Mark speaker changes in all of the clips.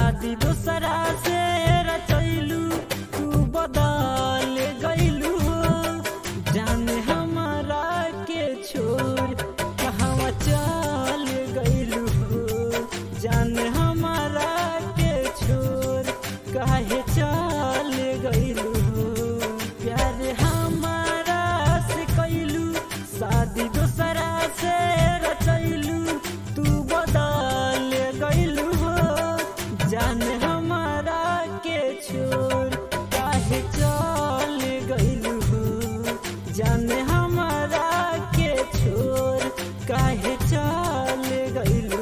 Speaker 1: शादी दूसरा से रचैलू तू बदल गईलू जाने हमारा के छोड़ कहवा चल गईलू जाने हमारा के छोड़ काहे चल गईलू प्यार हमारा से कैलू शादी दूसरा से रचैलू तू बदल गईलू जान हमारा के छोड़ काहे चल गईलू जान हमारा के छोड़ काहे चल गईलू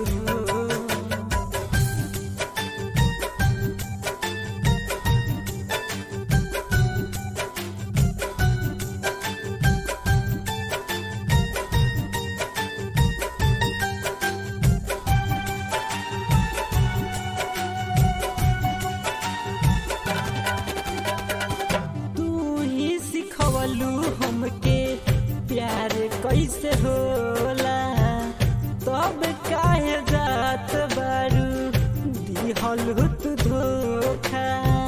Speaker 1: तू ही सिखवलू हमके प्यार कैसे होला तब काहे जात बारू दिहल तू धोखा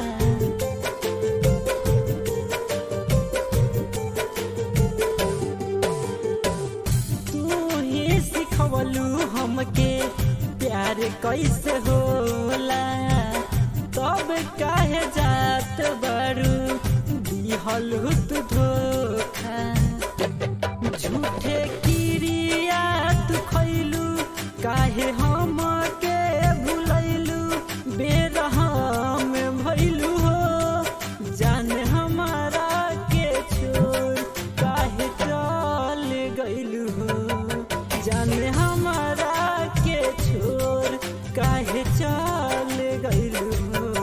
Speaker 1: तू ही सिखवलू हमके प्यार कैसे होला तब काहे जात बारू दिहल तू धोखा झूठे किरिया तू खैलू काहे हम के भुलैलू बेरहम भैलू हो जान हमारा के छोड़ काहे चल गईलू हो जान हमारा के छोड़ काहे चल गईलू हो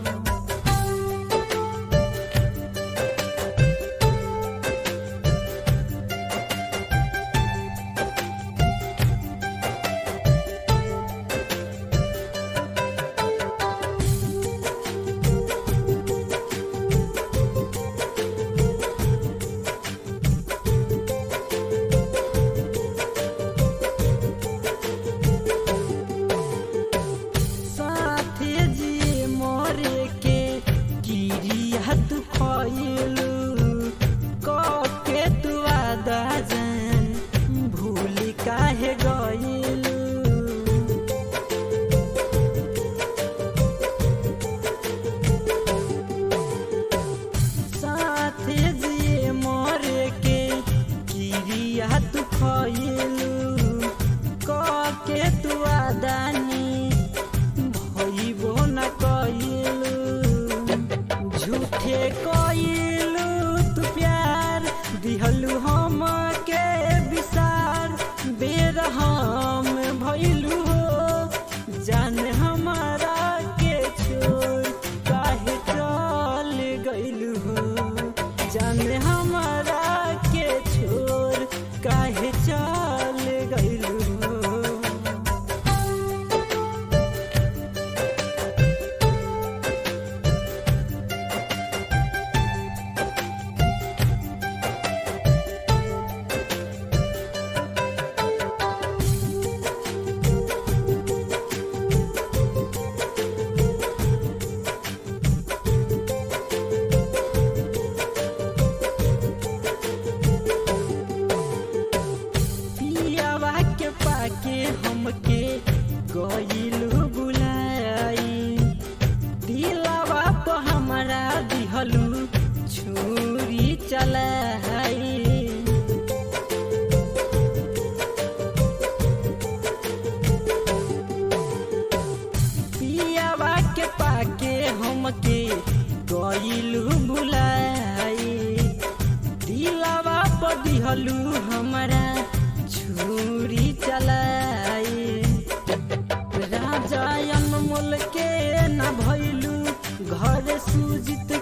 Speaker 1: साथे जी मोरे के गिरिया तू खइलू के तू आदा जान भूल काहे गइलू साथे जी मोरे के गिरिया तू खइलू के तू आदानी भइबो न कइलू झूठे कइलू तू प्यार दिहलू हम के विसार बेरहम भइलू हो जान हमारा के छोड़ काहे चल गइलू हो जान हमारा के छोड़ काहे चल गइलू हो पियावा के पाके हमके गइलू बुलाई दिलावा प हमरा दिहलू छुरी चलाई पियावा के पाके हमके गइलू बुलाई दिलावा प दिहलू हमरा छुरी चलाई राजा अनमोल के न भइलू घर सुजित